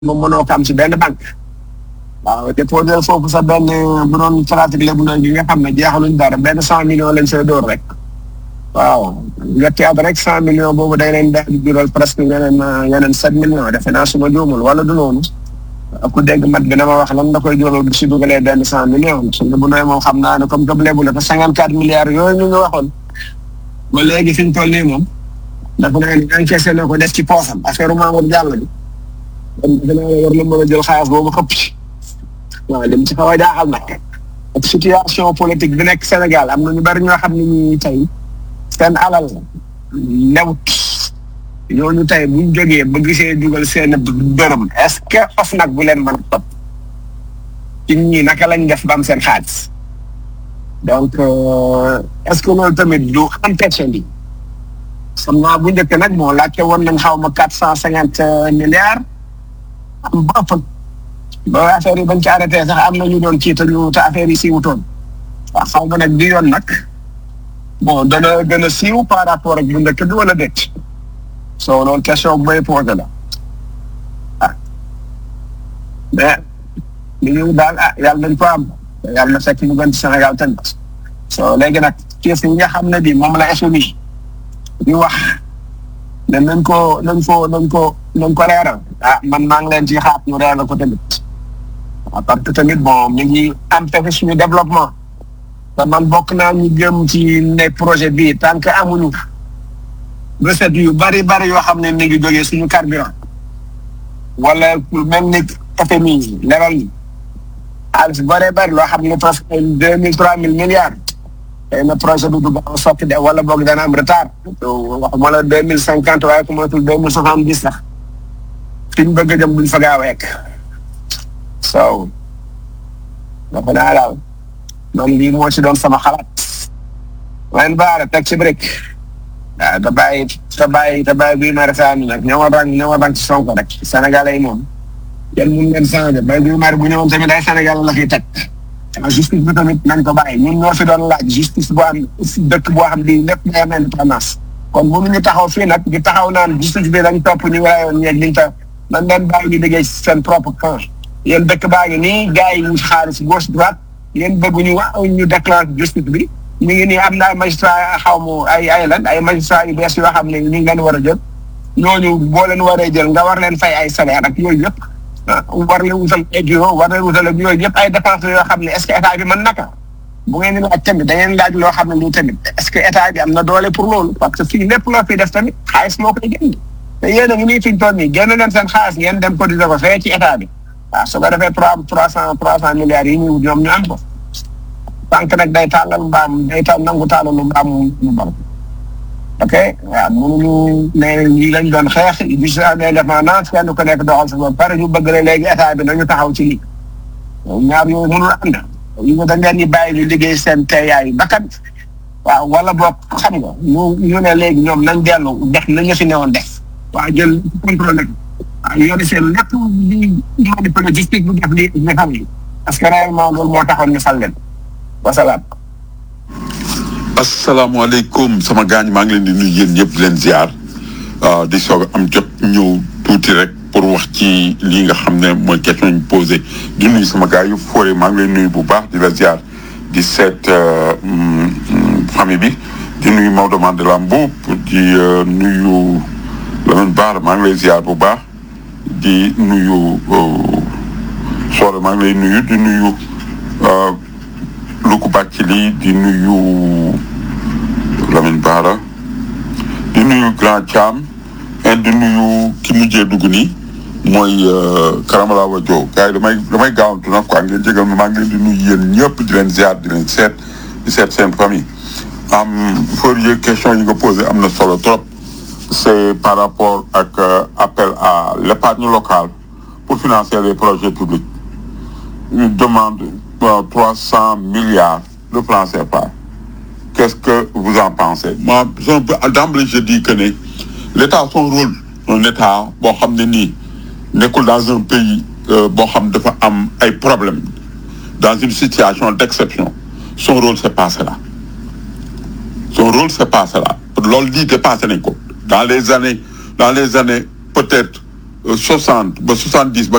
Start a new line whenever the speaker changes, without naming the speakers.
moom mënoo ko am si benn banque waaw déposé foofu sa benn bu doon pratique lébu na gi nga xam ne jeexaluñ dara benn cent millions lañ see door rek waaw ñetti at rek cent millions boobu day leen daal di jural presque yeneen yeneen sept millions defe naa suma juumul wala du noonu ku dégg mat bi dama wax lan da koy jural si dugalee benn cent millions su lébu nooy moom xam naa ne comme comme lébu la te cinquante quatre milliards yooyu ñu ngi waxoon ba léegi fi ñu toll nii moom dafa naa ne encaissé na ko def ci poosam affaire Mamour Diallo bi kon defe naa ne war na mën a jël xaalis boobu xëpp ci waaw li mu ci xaw a jaaxal nag ak situation politique bi nekk Sénégal am na ñu bari ñoo xam ne ñi tey seen alal lewut ñooñu tey buñ jógee ba gisee dugal seen dërëm est-ce que of nag bu leen mën a topp ci ñi naka lañ def ba am seen xaalis donc est-ce que loolu tamit du empêché li xam naa bu njëkk nag moo laajte woon nañ xaw ma quatre cent cinquante milliards am ba ëpp ba affaire yi bañ ci arrêté sax am na ñu doon ci te ñu te affaire yi siiwutoon waaw xaw ma nag bi yoon nag bon dana gën a siiw par rapport ak bu njëkk bi wala déet soo loolu question bu may posé la ah mais li ñu daal ah yàlla nañ ko am yàlla na fekk mu gën ci Sénégal tamit so léegi nag kees yi nga xam ne bi moom la FMI di wax ne nañ ko nañ ko nañ ko nañ ko leeral ah man maa ngi leen ci xaat ñu leeral ko tamit waaw parce que tamit bon ñu ngi empêché suñu développement te man bokk naa ñu jëm ci ne projet bii tant que amuñu recette yu bari bari yoo xam ne mi ngi jógee suñu carburant wala même ni FMI level yi xaalis bari bari loo xam ne presque deux mille trois mille milliards tey na projet bi du gaaw a sotti de wala boog dana am retard waxuma la deux mille cinquante waaye ku matul deux mille soixante dix sax fi ñu bëgg a jëm duñ fa gaaw a yegg so dafa naa daal man lii moo ci doon sama xalaat leen baara teg ci brique waaw te bàyyi te bàyyi te bàyyi bii mari saa nag ñoo rang ñoo rang ci Sonko rek Sénégalais yi moom yéen mun leen changé bay bii mari bu ñëwoon tamit ay Sénégal la fiy teg justice bi tamit nañ ko bàyyi ñun ñoo fi doon laaj justice boo am dëkk boo xam di lépp day am indépendance kon mënuñu taxaw fii nag di taxaw naan justice bi dañ topp ñu waayoon ñeeg liñ ta nañ leen bàyyi ñu liggéey seen propre camp yéen dëkk baa ngi nii gars yi ñu xaalis gauche droite yéen bëgguñu wax ñu déclenche justice bi ñu ngi nii am na ay magistrat xaw ma ay ay lan ay magistrat yu bees yoo xam ne ñu ngi leen war a jël ñooñu boo leen waree jël nga war leen fay ay salaire ak yooyu yëpp war leen wutal ay bureau war leen wutal ak yooyu yëpp ay dépenses yoo xam ne est-ce que état bi mën naka bu ngeen di laaj tamit da ngeen laaj loo xam ne lii tamit est-ce que état bi am na doole pour loolu parce que fii lépp loo fi def tamit xaalis moo koy génn te yéen a ngi nii fi ñu toll nii génn leen seen xaalis ngeen dem cotiser ko fee ci état bi waaw su ko defee trois trois cent trois cent milliards yi ñuy wut ñoom ñu am ko banque nag day tàllal mbaam day tàll nangu tàllalu mbaam mu bar ok waaw mënuñu ne lii lañ doon xeex bi su amee indépendance kenn ku nekk doxal sa bopp pare ñu bëgg ne léegi état bi nañu taxaw ci lii ñaar yooyu mënul ànd yi nga dañ leen di bàyyi ñu liggéey seen teeyaayu bakkan waaw wala boog xam nga ñu ñu ne léegi ñoom nañ dellu def nañ ñu fi newoon def waaw jël contrôle waaw yore seen lépp li manipulé justice bu def li nga xam ni parce que réellement loolu moo taxoon ñu fal leen wasalaam.
asalaamaaleykum sama gaañ maa ngi leen di nuyu yéen ñëpp di leen ziar di soog am jot ñëw tuuti rek pour wax ci lii nga xam ne mooy question ñu posé di nuyu sama gars yu foore maa ngi leen nuyu bu baax di la ziar di seet famille bi di nuyu Maodo Mandela Mboup di nuyu Lamine Bara maa ngi lay ziar bu baax di nuyu Soore maa ngi lay nuyu di nuyu Luku Bacili di nuyu Lamine Bara di nuyu Grand Thiam et di nuyu ki mujjee dugg nii mooy Karamala Wadio gars yi damay damay gaawantu nag quoi ngeen jégal ma maa ngi leen di nuyu yéen ñëpp di leen ziar di leen seet di seet seen famille am for yë question yi nga posé am na solo trop c'est par rapport ak appel à l'épargne locale pour financer les projets publics une demande trois cent milliards de francs CFA qu'est-ce que vous en pensez moi d'emblée je dis que ne l'État son rôle un État boo xam ne nii nekkul dans un pays boo xam dafa am ay problèmes dans une situation d'exception son rôle c'est pas cela son rôle c'est pas cela loolu lii dépassé nañ ko dans les années dans les années peut-être soixante ba soixante dix ba